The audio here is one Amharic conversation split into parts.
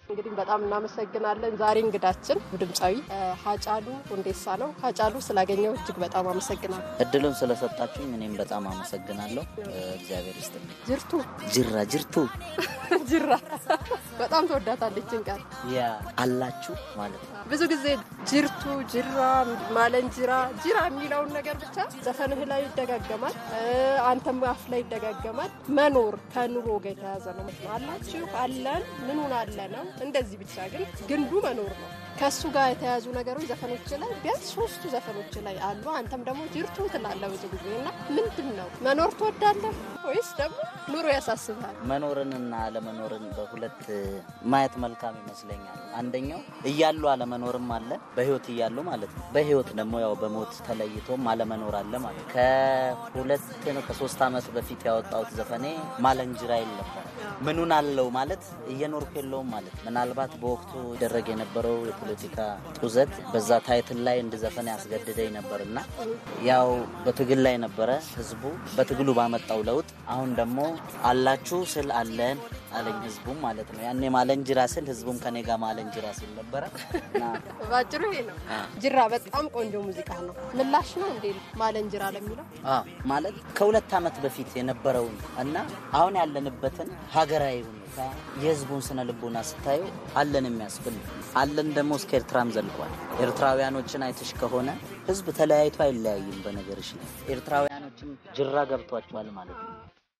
እንግዲህ በጣም እናመሰግናለን። ዛሬ እንግዳችን ድምፃዊ ሀጫሉ ሁንዴሳ ነው። ሀጫሉ ስላገኘው እጅግ በጣም አመሰግናለሁ። እድሉን ስለሰጣችሁኝ እኔም በጣም አመሰግናለሁ። እግዚአብሔር ይስጥልኝ። ጅርቱ ጅራ ጅርቱ ጅራ በጣም ተወዳታለችን ቃል ያ አላችሁ ማለት ነው። ብዙ ጊዜ ጅርቱ፣ ጅራ፣ ማለንጅራ፣ ጅራ የሚለውን ነገር ብቻ ዘፈንህ ላይ ይደጋገማል፣ አንተም አፍ ላይ ይደጋገማል። መኖር ከኑሮ ጋር የተያዘ ነው። አላችሁ፣ አለን፣ ምኑን አለ ነው። እንደዚህ ብቻ ግን ግንዱ መኖር ነው። ከእሱ ጋር የተያዙ ነገሮች ዘፈኖች ላይ ቢያንስ ሶስቱ ዘፈኖች ላይ አሉ። አንተም ደግሞ ጅርቱ ትላለህ ብዙ ጊዜ እና ምንድን ነው መኖር ትወዳለህ ወይስ ደግሞ ኑሮ ያሳስብሃል? መኖርንና አለመኖርን በሁለት ማየት መልካም ይመስለኛል። አንደኛው እያሉ አለመኖርም አለ፣ በህይወት እያሉ ማለት ነው። በህይወት ደግሞ ያው በሞት ተለይቶም አለመኖር አለ ማለት ነው። ከሁለት ነው ከሶስት ዓመት በፊት ያወጣሁት ዘፈኔ ማለንጅራ ይል ነበር። ምኑን አለው ማለት እየኖርኩ የለውም ማለት ምናልባት በወቅቱ ይደረግ የነበረው የፖለቲካ ጡዘት በዛ ታይትል ላይ እንድዘፈን ያስገድደኝ ነበርና ያው በትግል ላይ ነበረ ህዝቡ በትግሉ ባመጣው ለውጥ አሁን ደግሞ አላችሁ ስል አለን አለኝ ህዝቡም ማለት ነው። ያኔ ማለንጅራ ስል ህዝቡም ከኔ ጋር ማለንጅራ ሲል ነበረ እና ባጭሩ ይሄ ነው። ጅራ በጣም ቆንጆ ሙዚቃ ነው። ምላሽ ነው እንዴ ማለንጅራ ለሚለው አዎ ማለት ከሁለት ዓመት በፊት የነበረውን እና አሁን ያለንበትን ሀገራዊ ሁኔታ የህዝቡን ስነ ልቦና ስታዩ አለን የሚያስብል ነው። አለን ደግሞ እስከ ኤርትራም ዘልቋል። ኤርትራውያኖችን አይተሽ ከሆነ ህዝብ ተለያይቶ አይለያይም። በነገርሽ ላይ ኤርትራውያኖችም ጅራ ገብቷቸዋል ማለት ነው።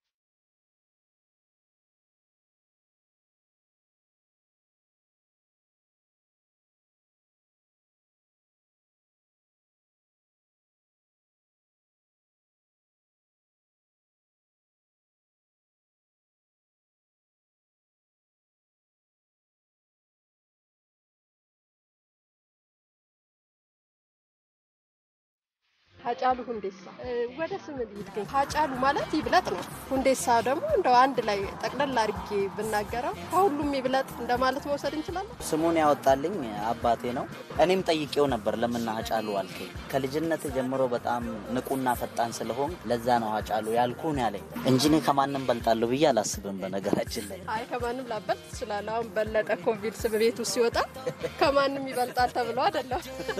ሀጫሉ ሁንዴሳ ወደ ስም ይገኝ ሀጫሉ ማለት ይብለጥ ነው። ሁንዴሳ ደግሞ እንደው አንድ ላይ ጠቅለል አድርጌ ብናገረው ከሁሉም ይብለጥ እንደማለት መውሰድ እንችላለን። ስሙን ያወጣልኝ አባቴ ነው። እኔም ጠይቄው ነበር ለምን ሀጫሉ አልከኝ? ከልጅነት ጀምሮ በጣም ንቁና ፈጣን ስለሆን ለዛ ነው ሀጫሉ ያልኩን ያለኝ እንጂ እኔ ከማንም በልጣለሁ ብዬ አላስብም። በነገራችን ላይ አይ ከማንም ላበልጥ ትችላለህ። አሁን በለጠ ኮቪድ ስም ቤቱ ሲወጣ ከማንም ይበልጣል ተብሎ አይደለም።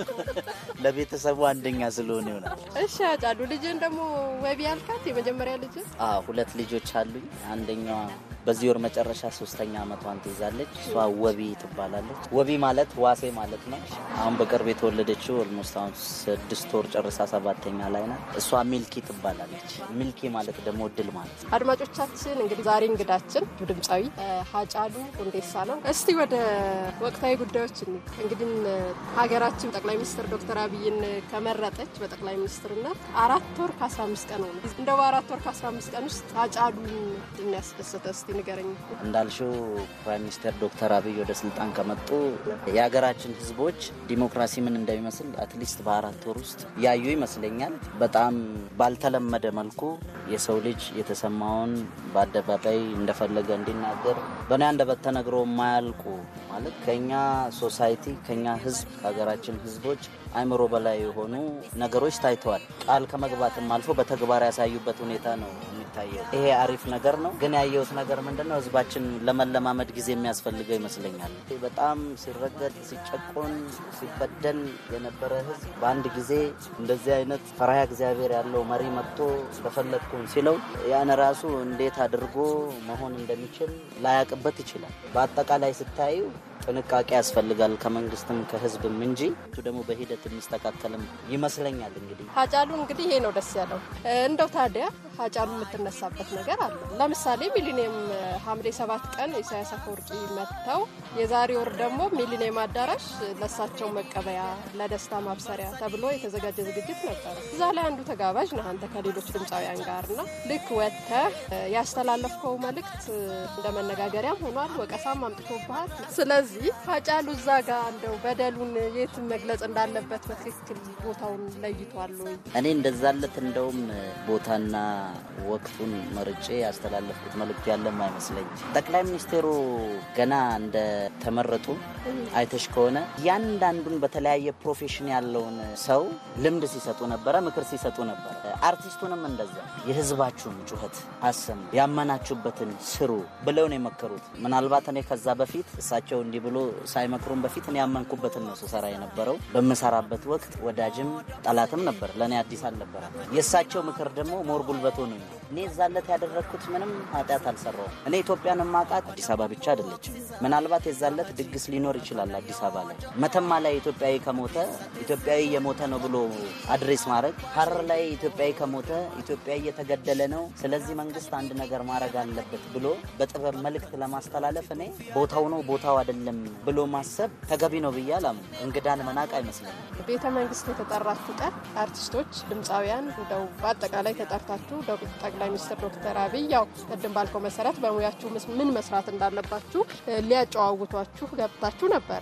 ለቤተሰቡ አንደኛ ስለሆነ ይሆናል። እሺ ሀጫሉ ልጅን ደግሞ ወቢ ያልካት የመጀመሪያ ልጅ አዎ ሁለት ልጆች አሉኝ። አንደኛዋ በዚህ ወር መጨረሻ ሶስተኛ ዓመቷን ትይዛለች። እሷ ወቢ ትባላለች። ወቢ ማለት ዋሴ ማለት ነው። አሁን በቅርብ የተወለደችው ኦልሞስት አሁን ስድስት ወር ጨርሳ ሰባተኛ ላይ ናት። እሷ ሚልኪ ትባላለች። ሚልኪ ማለት ደግሞ እድል ማለት ነው። አድማጮቻችን እንግዲህ ዛሬ እንግዳችን ድምፃዊ ሀጫሉ ሁንዴሳ ነው። እስቲ ወደ ወቅታዊ ጉዳዮች እንሂድ። እንግዲህ ሀገራችን ጠቅላይ ሚኒስትር ዶክተር አብይን ከመረጠች በጠቅላይ ሚኒስትርነት አራት ወር ከአስራ አምስት ቀን ሆነ። እንደው በአራት ወር ከአስራ አምስት ቀን ውስጥ ሀጫሉን የሚያስደስተ እስቲ ንገረኝ። እንዳልሽው ፕራይም ሚኒስትር ዶክተር አብይ ወደ ስልጣን ከመጡ የሀገራችን ሕዝቦች ዲሞክራሲ ምን እንደሚመስል አትሊስት በአራት ወር ውስጥ ያዩ ይመስለኛል። በጣም ባልተለመደ መልኩ የሰው ልጅ የተሰማውን በአደባባይ እንደፈለገ እንዲናገር በእኔ አንደበት ተነግሮ የማያልቁ ማለት ከኛ ሶሳይቲ ከኛ ሕዝብ ከሀገራችን ሕዝቦች አይምሮ በላይ የሆኑ ነገሮች ታይተዋል። ቃል ከመግባትም አልፎ በተግባር ያሳዩበት ሁኔታ ነው የሚታየው። ይሄ አሪፍ ነገር ነው። ግን ያየሁት ነገር ምንድን ነው? ህዝባችን ለመለማመድ ጊዜ የሚያስፈልገው ይመስለኛል። በጣም ሲረገጥ፣ ሲጨቆን፣ ሲበደል የነበረ ህዝብ በአንድ ጊዜ እንደዚህ አይነት ፈሪሃ እግዚአብሔር ያለው መሪ መጥቶ በፈለግኩን ሲለው ያን ራሱ እንዴት አድርጎ መሆን እንደሚችል ላያቅበት ይችላል። በአጠቃላይ ስታዩ ጥንቃቄ ያስፈልጋል ከመንግስትም ከህዝብም እንጂ እሱ ደግሞ በሂደት የሚስተካከልም ይመስለኛል። እንግዲህ ሀጫሉ እንግዲህ ይሄ ነው ደስ ያለው። እንደው ታዲያ ሀጫሉ የምትነሳበት ነገር አለ። ለምሳሌ ሚሊኒየም ሐምሌ ሰባት ቀን ኢሳያስ አፈወርቂ መጥተው የዛሬ ወር ደግሞ ሚሊኒየም አዳራሽ ለእሳቸው መቀበያ ለደስታ ማብሰሪያ ተብሎ የተዘጋጀ ዝግጅት ነበረ። እዛ ላይ አንዱ ተጋባዥ ነህ አንተ ከሌሎች ድምፃውያን ጋር እና ልክ ወጥተህ ያስተላለፍከው መልእክት እንደ መነጋገሪያም ሆኗል፣ ወቀሳም አምጥቶብሃል። ስለዚህ ሀጫሉ እዛ ጋር እንደው በደሉን የት መግለጽ እንዳለበት በትክክል ቦታውን ለይቷል ወይ? እኔ እንደዛለት እንደውም ቦታና ወቅቱን መርጬ ያስተላለፍኩት መልእክት ያለም አይመስለኝ። ጠቅላይ ሚኒስቴሩ ገና እንደተመረጡ አይተሽ ከሆነ እያንዳንዱን በተለያየ ፕሮፌሽን ያለውን ሰው ልምድ ሲሰጡ ነበረ፣ ምክር ሲሰጡ ነበረ። አርቲስቱንም እንደዛ የህዝባችሁን ጩኸት አሰሙ፣ ያመናችሁበትን ስሩ ብለው ነው የመከሩት። ምናልባት እኔ ከዛ በፊት እሳቸው እንዲህ እንዲህ ብሎ ሳይመክሩን በፊት እኔ ያመንኩበትን ነው ስሰራ የነበረው። በምሰራበት ወቅት ወዳጅም ጠላትም ነበር፣ ለእኔ አዲስ አልነበረ። የእሳቸው ምክር ደግሞ ሞር ጉልበት ሆኖ እኔ እዛለት ያደረግኩት ምንም ኃጢአት አልሰራውም። እኔ ኢትዮጵያን ማቃት አዲስ አበባ ብቻ አይደለችም። ምናልባት የዛለት ድግስ ሊኖር ይችላል አዲስ አበባ ላይ። መተማ ላይ ኢትዮጵያዊ ከሞተ ኢትዮጵያዊ የሞተ ነው ብሎ አድሬስ ማድረግ፣ ሀረር ላይ ኢትዮጵያዊ ከሞተ ኢትዮጵያዊ እየተገደለ ነው፣ ስለዚህ መንግስት አንድ ነገር ማድረግ አለበት ብሎ በጥበብ መልእክት ለማስተላለፍ እኔ ቦታው ነው ቦታው አይደለም ብሎ ማሰብ ተገቢ ነው ብዬ አላምንም። እንግዳን መናቅ አይመስለኝም። ቤተ መንግስት የተጠራችሁ ቀን አርቲስቶች፣ ድምፃውያን እንደው በአጠቃላይ ተጠርታችሁ ጠቅላይ ሚኒስትር ዶክተር አብይ ያው ቅድም ባልከው መሰረት በሙያችሁ ምን መስራት እንዳለባችሁ ሊያጨዋውቷችሁ ገብታችሁ ነበረ።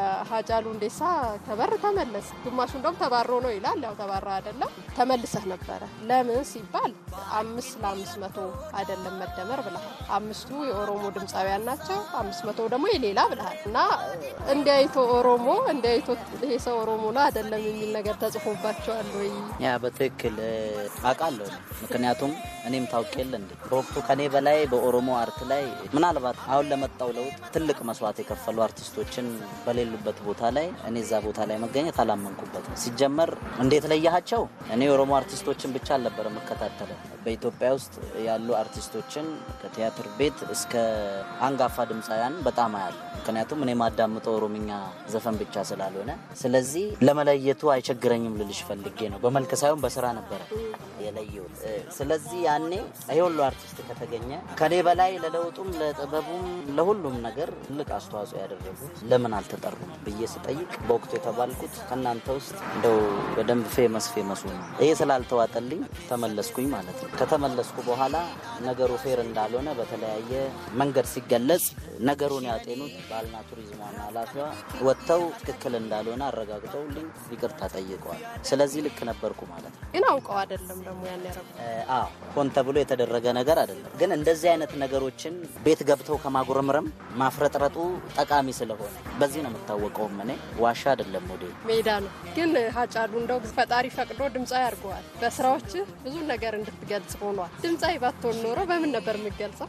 ሀጫሉ ሁንዴሳ ከበር ተመለስ፣ ግማሹ እንደውም ተባሮ ነው ይላል። ያው ተባራ አይደለም ተመልሰህ ነበረ። ለምን ሲባል አምስት ለአምስት መቶ አይደለም መደመር ብለሃል። አምስቱ የኦሮሞ ድምፃውያን ናቸው፣ አምስት መቶ ደግሞ የሌላ ብለሃል እና እንዲያይቶ ኦሮሞ እንዲያይቶ ይሄ ሰው ኦሮሞ ነው አይደለም የሚል ነገር ተጽፎባቸዋል ወይ? ያ በትክክል አውቃለሁ። ምክንያቱም እኔም ታውቅ የለ እንዴ በወቅቱ ከኔ በላይ በኦሮሞ አርት ላይ ምናልባት አሁን ለመጣው ለውጥ ትልቅ መስዋዕት የከፈሉ አርቲስቶችን በሌሉበት ቦታ ላይ እኔ እዛ ቦታ ላይ መገኘት አላመንኩበትም። ሲጀመር እንዴት ለያሃቸው? እኔ የኦሮሞ አርቲስቶችን ብቻ አልነበረ የምከታተለው በኢትዮጵያ ውስጥ ያሉ አርቲስቶችን ከቲያትር ቤት እስከ አንጋፋ ድምፃውያን በጣም አያለሁ። ምክንያቱም እኔ ማዳምጠው ኦሮምኛ ዘፈን ብቻ ስላልሆነ፣ ስለዚህ ለመለየቱ አይቸግረኝም ልልሽ ፈልጌ ነው። በመልክ ሳይሆን በስራ ነበረ የለየሁት። ስለዚህ ያኔ ይሄ ሁሉ አርቲስት ከተገኘ ከኔ በላይ ለለውጡም ለጥበቡም ለሁሉም ነገር ትልቅ አስተዋጽኦ ያደረጉት ለምን አልተጠሩም ብዬ ስጠይቅ በወቅቱ የተባልኩት ከእናንተ ውስጥ እንደው በደንብ ፌመስ ፌመሱ ነው። ይሄ ስላልተዋጠልኝ ተመለስኩኝ ማለት ነው። ከተመለስኩ በኋላ ነገሩ ፌር እንዳልሆነ በተለያየ መንገድ ሲገለጽ ነገሩን ያጤኑት ባህልና ቱሪዝም ዋና ኃላፊዋ ወጥተው ትክክል እንዳልሆነ አረጋግጠውልኝ ይቅርታ ጠይቀዋል። ስለዚህ ልክ ነበርኩ ማለት ነው። ግን አውቀው አይደለም ደግሞ ያን ያረጉ አዎ ሆን ተብሎ የተደረገ ነገር አይደለም። ግን እንደዚህ አይነት ነገሮችን ቤት ገብተው ከማጉረምረም ማፍረጥረጡ ጠቃሚ ስለሆነ በዚህ ነው የምታወቀውም። እኔ ዋሻ አይደለም ወደ ሜዳ ነው። ግን ሀጫሉ እንደው ፈጣሪ ፈቅዶ ድምፃዊ ያድርገዋል። በስራዎች ብዙ ነገር እንድትገልጽ ሆኗል። ድምፃዊ ባትሆን ኖሮ በምን ነበር የምገልጸው?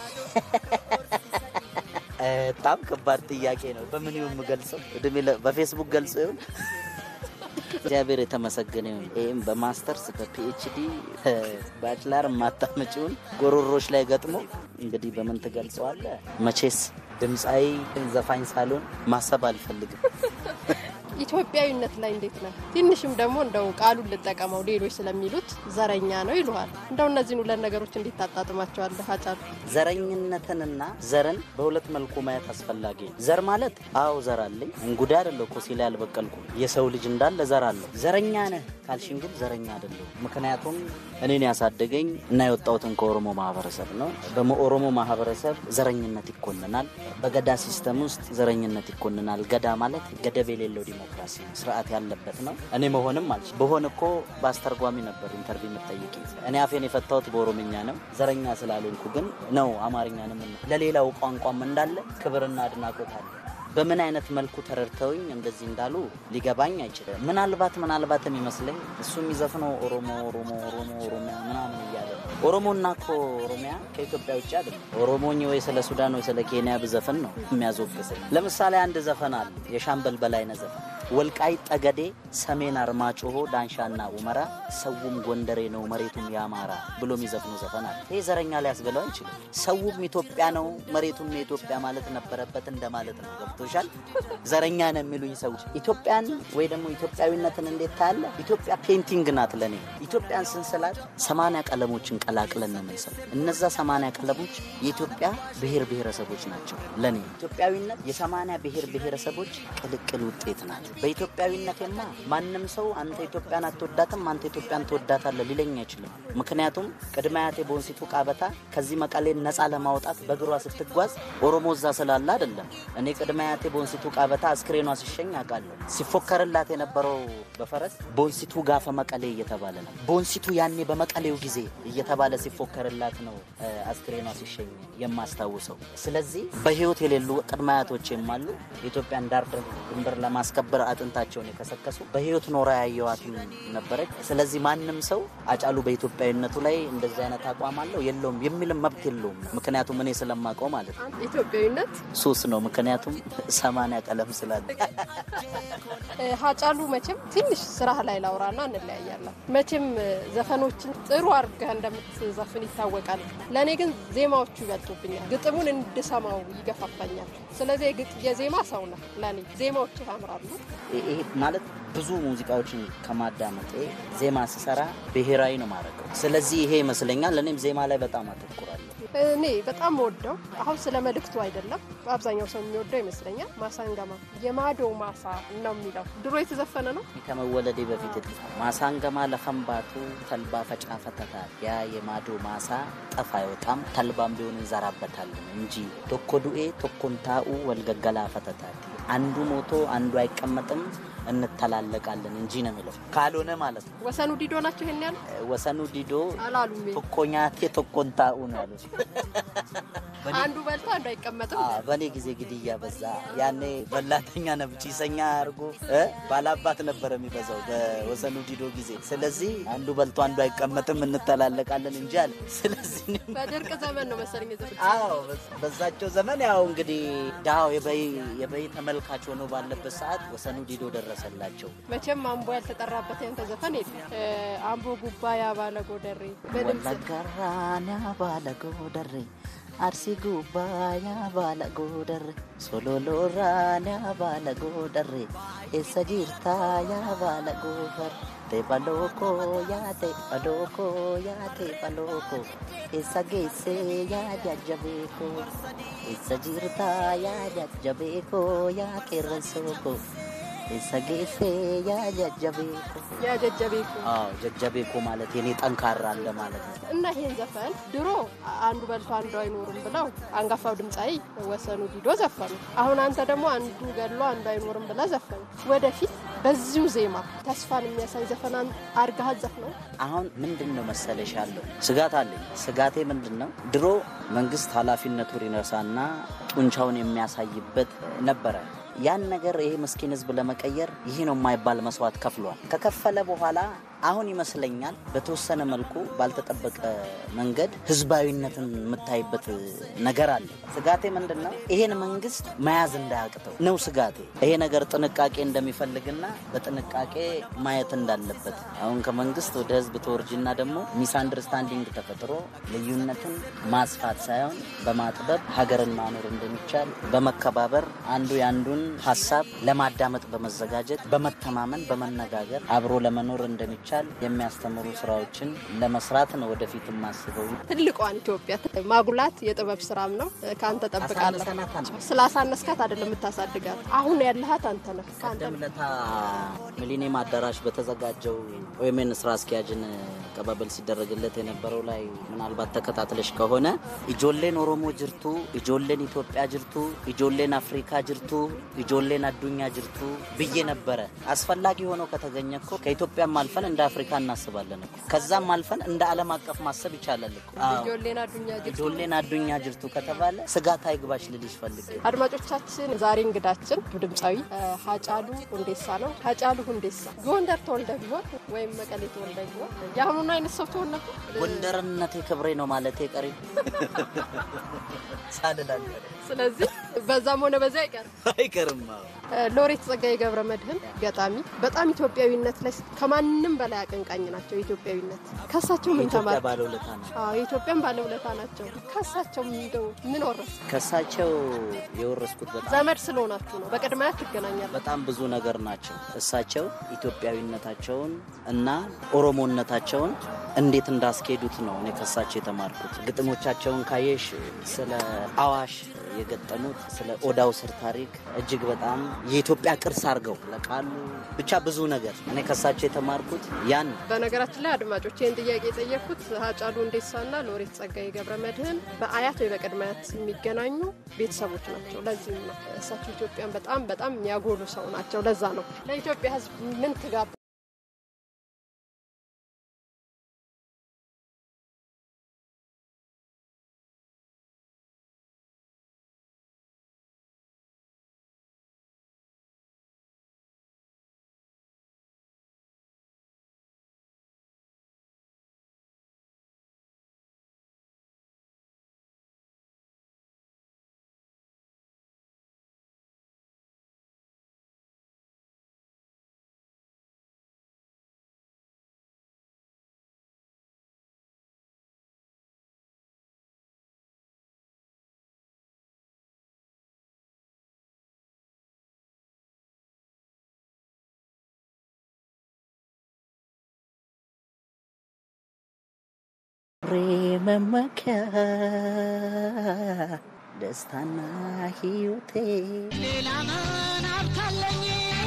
በጣም ከባድ ጥያቄ ነው። በምን ይሁን የምገልጸው? እድሜ በፌስቡክ ገልጾ ይሁን እግዚአብሔር የተመሰገነ ይሁን። ይህም በማስተርስ በፒኤችዲ ባችላር ማታመጪውን ጎሮሮች ላይ ገጥሞ እንግዲህ በምን ትገልጸዋለ? መቼስ ድምፃዊ ዘፋኝ ሳልሆን ማሰብ አልፈልግም። ኢትዮጵያዊነት ላይ እንዴት ነህ? ትንሽም ደግሞ እንደው ቃሉን ልጠቀመው ሌሎች ስለሚሉት ዘረኛ ነው ይሉሃል። እንደው እነዚህን ሁለት ነገሮች እንዴት ታጣጥማቸዋለህ ሀጫሉ? ዘረኝነትንና ዘርን በሁለት መልኩ ማየት አስፈላጊ ነው። ዘር ማለት አዎ ዘር አለኝ እንጉዳይ አይደለሁ እኮ ሲላ ያልበቀልኩ የሰው ልጅ እንዳለ ዘር አለው። ዘረኛ ነህ ካልሽን ግን ዘረኛ አይደለሁ። ምክንያቱም እኔን ያሳደገኝ እና የወጣሁትን ከኦሮሞ ማህበረሰብ ነው። በኦሮሞ ማህበረሰብ ዘረኝነት ይኮንናል። በገዳ ሲስተም ውስጥ ዘረኝነት ይኮንናል። ገዳ ማለት ገደብ የሌለው ዲሞክራሲ ስርዓት ያለበት ነው። እኔ መሆንም አልች በሆን እኮ በአስተርጓሚ ነበር ኢንተርቪው የምጠይቅ። እኔ አፌን የፈታሁት በኦሮምኛ ነው። ዘረኛ ስላልሆንኩ ግን ነው አማርኛንም ለሌላው ቋንቋም እንዳለ ክብርና አድናቆት አለ። በምን አይነት መልኩ ተረድተውኝ እንደዚህ እንዳሉ ሊገባኝ አይችልም። ምናልባት ምናልባት የሚመስለኝ እሱ የሚዘፍነው ኦሮሞ ኦሮሞ ኦሮሞ ኦሮሚያ ምናምን እያለ ነው። ኦሮሞና እኮ ኦሮሚያ ከኢትዮጵያ ውጭ አይደለም። ኦሮሞኝ ወይ ስለ ሱዳን ወይ ስለ ኬንያ ብዘፍን ነው የሚያዞግሰኝ። ለምሳሌ አንድ ዘፈን አለ፣ የሻምበል በላይነህ ዘፈን ወልቃይት ጠገዴ፣ ሰሜን አርማጭሆ፣ ዳንሻና ኡመራ ሰውም ጎንደሬ ነው መሬቱም የአማራ ብሎ የሚዘፍኑ ዘፈን አለ። ይህ ዘረኛ ሊያስብለው አይችልም። ሰውም ኢትዮጵያ ነው መሬቱም የኢትዮጵያ ማለት ነበረበት እንደማለት ነው። ገብቶሻል? ዘረኛ ነው የሚሉኝ ሰዎች ኢትዮጵያን ወይ ደግሞ ኢትዮጵያዊነትን እንዴት ታያለ? ኢትዮጵያ ፔንቲንግ ናት ለእኔ። ኢትዮጵያን ስንስላት ሰማንያ ቀለሞችን ቀላቅለን ነው የምንስለው። እነዛ ሰማንያ ቀለሞች የኢትዮጵያ ብሔር ብሔረሰቦች ናቸው ለእኔ። ኢትዮጵያዊነት የሰማንያ ብሔር ብሔረሰቦች ቅልቅል ውጤት ናት። በኢትዮጵያዊነቴማ ማንም ሰው አንተ ኢትዮጵያን አትወዳትም፣ አንተ ኢትዮጵያን ትወዳታለህ ሊለኝ አይችልም። ምክንያቱም ቅድመ አያቴ ቦንሲቱ ቃበታ ከዚህ መቀሌን ነፃ ለማውጣት በእግሯ ስትጓዝ ኦሮሞ እዛ ስላለ አይደለም። እኔ ቅድመ አያቴ ቦንሲቱ ቃበታ አስክሬኗ ሲሸኝ አውቃለሁ። ሲፎከርላት የነበረው በፈረስ ቦንሲቱ ጋፈ መቀሌ እየተባለ ነበር። ቦንሲቱ ያኔ በመቀሌው ጊዜ እየተባለ ሲፎከርላት ነው አስክሬኗ ሲሸኝ የማስታውሰው። ስለዚህ በህይወት የሌሉ ቅድመ አያቶቼም አሉ። የኢትዮጵያን ዳር ድንበር ለማስከበር አጥንታቸውን የከሰከሱ በህይወት ኖራ ያየዋትም ነበረች። ስለዚህ ማንም ሰው አጫሉ በኢትዮጵያዊነቱ ላይ እንደዚህ አይነት አቋም አለው የለውም የሚልም መብት የለውም። ምክንያቱም እኔ ስለማውቀው ማለት ነው ኢትዮጵያዊነት ሱስ ነው። ምክንያቱም ሰማንያ ቀለም ስላለ ሀጫሉ መቼም ትንሽ ስራህ ላይ ላውራና እንለያያለን። መቼም ዘፈኖችን ጥሩ አድርገህ እንደምትዘፍን ይታወቃል። ለእኔ ግን ዜማዎቹ ይበልጡብኛል። ግጥሙን እንድሰማው ይገፋፋኛል። ስለዚህ የዜማ ሰው ነህ ለእኔ ዜማዎቹ ያምራሉ። ይሄ ማለት ብዙ ሙዚቃዎችን ከማዳመጤ ዜማ ስሰራ ብሔራዊ ነው ማድረገው። ስለዚህ ይሄ ይመስለኛል። እኔም ዜማ ላይ በጣም አተኩራለሁ። እኔ በጣም ወደው አሁን ስለ መልእክቱ አይደለም፣ አብዛኛው ሰው የሚወደው ይመስለኛል። ማሳንገማ የማዶ ማሳ ነው የሚለው ድሮ የተዘፈነ ነው። ከመወለዴ በፊት ማሳንገማ ለፈንባቱ ተልባ ፈጫ ፈተታል ያ የማዶ ማሳ ጠፍ አይወጣም ተልባም ቢሆን እንዘራበታለን እንጂ ቶኮ ዱኤ ቶኮንታኡ ወልገገላ ፈተታት አንዱ ሞቶ አንዱ አይቀመጥም እንተላለቃለን እንጂ ነው የሚለው። ካልሆነ ማለት ነው ወሰኑ ዲዶ ናቸው ይሄን ያሉ ወሰኑ ዲዶ አላሉም። ቶኮኛቴ ቶኮንታኡ ነው ያሉት። አንዱ በልቶ አንዱ አይቀመጥም። በእኔ ጊዜ ግድያ በዛ። ያኔ በላተኛ ነብ ጭሰኛ አድርጎ ባላባት ነበር የሚበዛው በወሰኑ ዲዶ ጊዜ። ስለዚህ አንዱ በልቶ አንዱ አይቀመጥም እንተላለቃለን እንጂ አለ። ስለዚህ በድርቅ ዘመን ነው መሰለኝ ዘ አዎ፣ በዛቸው ዘመን ያው እንግዲህ ዳው የበይ ተመልካች ሆኖ ባለበት ሰዓት ወሰኑ ዲዶ ደረሰላቸው። መቼም አምቦ ያልተጠራበት ያንተ ዘፈን የለም። አምቦ ጉባያ ባለ ጎደሬ ወለጋራን ባለ ጎደሬ አርሲ ጉባያ ባለ ጎደሬ ሶሎሎራን ባለ ጎደሬ ኤሰ ጅርታ ያ ባለ ጎፈር ቴባሎኮ ያ ቴባሎኮ ያ ቴባሎኮ ኤሰ ጌሴ ያ ጃጀቤኮ ኤሰ ጅርታ ያ ጃጀቤኮ ያ ቄረንሶኮ ኤሰ ጌሴ ያ ጃጀቤኮ ያ ጀጀቤኮ አዎ ጀጀቤኮ ማለት የኔ ጠንካራ አለ ማለት ነው። እና ይሄን ዘፈን ድሮ አንዱ በልቶ አንዱ አይኖርም ብለው አንጋፋው ድምፃዊ ወሰኑ ዲዶ ዘፈኑ። አሁን አንተ ደግሞ አንዱ ገድሎ አንዱ አይኖርም ብለህ ዘፈኑ። ወደፊት በዚሁ ዜማ ተስፋን የሚያሳይ ዘፈን አርጋህ ዘፍነው። አሁን ምንድን ነው መሰለሽ ያለው ስጋት አለኝ። ስጋቴ ምንድን ነው? ድሮ መንግስት ኃላፊነቱን ይነሳና ጡንቻውን የሚያሳይበት ነበረ። ያን ነገር ይሄ ምስኪን ህዝብ ለመቀየር ይህ ነው የማይባል መስዋዕት ከፍሏል። ከከፈለ በኋላ አሁን ይመስለኛል በተወሰነ መልኩ ባልተጠበቀ መንገድ ህዝባዊነትን የምታይበት ነገር አለ። ስጋቴ ምንድን ነው? ይሄን መንግስት መያዝ እንዳያቅተው ነው ስጋቴ። ይሄ ነገር ጥንቃቄ እንደሚፈልግና በጥንቃቄ ማየት እንዳለበት አሁን ከመንግስት ወደ ህዝብ ተወርጅና ደግሞ ሚስ አንደርስታንዲንግ ተፈጥሮ ልዩነትን ማስፋት ሳይሆን በማጥበብ ሀገርን ማኖር እንደሚቻል በመከባበር አንዱ የአንዱን ሀሳብ ለማዳመጥ በመዘጋጀት በመተማመን በመነጋገር አብሮ ለመኖር እንደሚቻል የሚያስተምሩ ስራዎችን ለመስራት ነው ወደፊት የማስበው። ትልቋን ኢትዮጵያ ማጉላት የጥበብ ስራም ነው። ከአንተ ጠብቃለሁ። ስላሳነስካት አይደለም የምታሳድጋት። አሁን ያለሃት አንተ ነህ። ቀደም ለታ ሚሊኒየም አዳራሽ በተዘጋጀው ኦኤምኤን ስራ አስኪያጅን ቀባበል ሲደረግለት የነበረው ላይ ምናልባት ተከታትለሽ ከሆነ ኢጆሌን ኦሮሞ ጅርቱ፣ ኢጆሌን ኢትዮጵያ ጅርቱ፣ ኢጆሌን አፍሪካ ጅርቱ፣ ኢጆሌን አዱኛ ጅርቱ ብዬ ነበረ። አስፈላጊ ሆኖ ከተገኘ እኮ ከኢትዮጵያም አልፈን እንደ አፍሪካ እናስባለን እኮ ከዛም አልፈን እንደ ዓለም አቀፍ ማሰብ ይቻላል እኮ። ጆሌን አዱኛ ጅርቱ ኢጆሌን አዱኛ ጅርቱ ከተባለ ስጋት አይግባሽ ልልሽ ፈልጌ አድማጮቻችን ዛሬ እንግዳችን ድምፃዊ ሀጫሉ ሁንዴሳ ነው። ሀጫሉ ሁንዴሳ ጎንደር ተወልደ ቢሆን ወይም መቀሌ ተወልደ ቢሆን የአሁኑን አይነት ሰው ትሆን ነበር? ጎንደርነቴ ክብሬ ነው ማለት ቀሪ ሳልላል ስለዚህ በዛም ሆነ በዚያ አይቀርም አይቀርም። ሎሬት ጸጋዬ ገብረ መድህን ገጣሚ፣ በጣም ኢትዮጵያዊነት ላይ ከማንም በላይ አቀንቃኝ ናቸው። ኢትዮጵያዊነት ከሳቸው ምን የኢትዮጵያ ተማር? ባለውለታ ነው። አዎ የኢትዮጵያን ባለውለታ ናቸው። ከሳቸው እንደው ምን ወረስ? ከእሳቸው የወረስኩት በጣም ዘመድ ስለሆናችሁ ነው። በቅድሚያ ትገናኛለ። በጣም ብዙ ነገር ናቸው። እሳቸው ኢትዮጵያዊነታቸውን እና ኦሮሞነታቸውን እንዴት እንዳስኬዱት ነው እኔ ከእሳቸው የተማርኩት። ግጥሞቻቸውን ካየሽ ስለ አዋሽ የገጠሙት ስለ ኦዳው ስር ታሪክ እጅግ በጣም የኢትዮጵያ ቅርስ አድርገው ለቃሉ ብቻ ብዙ ነገር እኔ ከእሳቸው የተማርኩት ያን በነገራችን ላይ አድማጮች ይህን ጥያቄ የጠየኩት ሀጫሉ ሁንዴሳና ሎሬት ጸጋዬ ገብረ መድህን በአያት ወይ በቅድመ አያት የሚገናኙ ቤተሰቦች ናቸው። ለዚህም ነው እሳቸው ኢትዮጵያን በጣም በጣም የሚያጎሉ ሰው ናቸው። ለዛ ነው ለኢትዮጵያ ሕዝብ ምን ትጋብ የክብሬ መመኪያ ደስታና ሕይወቴ ሌላ ምን ሀብታለኝ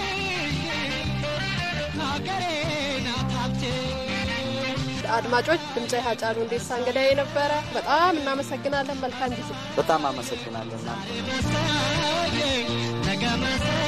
ሀገሬ ናት ሀብቴ አድማጮች ድምፃዊ ሃጫሉ ሁንዴሳ እንግዳዬ ነበረ። በጣም እናመሰግናለን። መልካም ጊዜ። በጣም አመሰግናለሁ እናንተ ነገ መሰ